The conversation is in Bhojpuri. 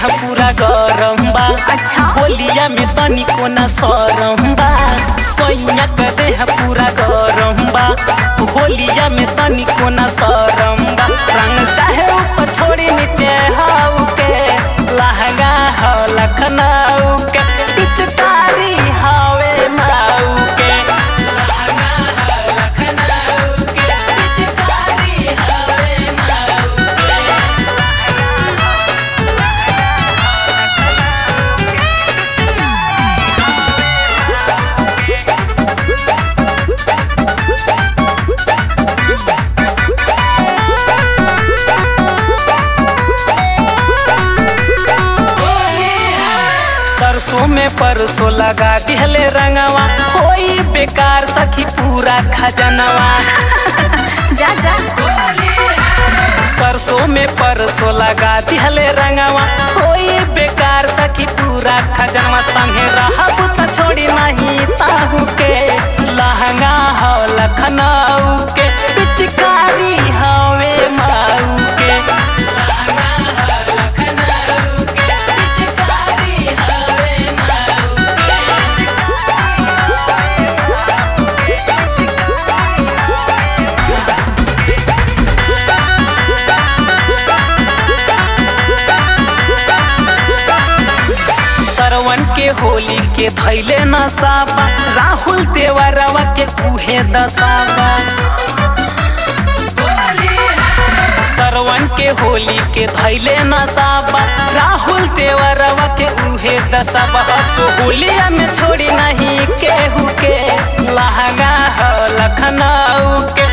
पूरा गरम बा अच्छा। होलिया में तनिको ना सरम बा सैया के देह पूरा गरम बा होलिया में तनिको ना सरम बा रंग चाहे ऊपर छोड़ी नीचे हाउ के लहंगा हो लखनऊ के पिचकारी हवे माऊ के लहंगा हो लखनऊ के पिचकारी हवे माऊ के सरसों में परसों लगा दिहले रंगवा होई बेकार सखी पूरा खजनवा जा जा सरसों में परसों लगा दिहले रंगवा होई बेकार सखी पूरा खजनवा संगे रहब त छोड़ी नहीं ताहू के लहंगा हो लखनऊ के पिचकारी हवे माऊ के लहंगा हो लखनऊ के पिचकारी हवे माऊ के सरवन के होली के धैले नसाबा राहुल देवरवा के उहे दसाबा सरवन के होली के धैले नसाबा राहुल देवरवा के उहे दसाबा सो होलिया में छोड़ी नहीं केहू के लहंगा हो लखनऊ के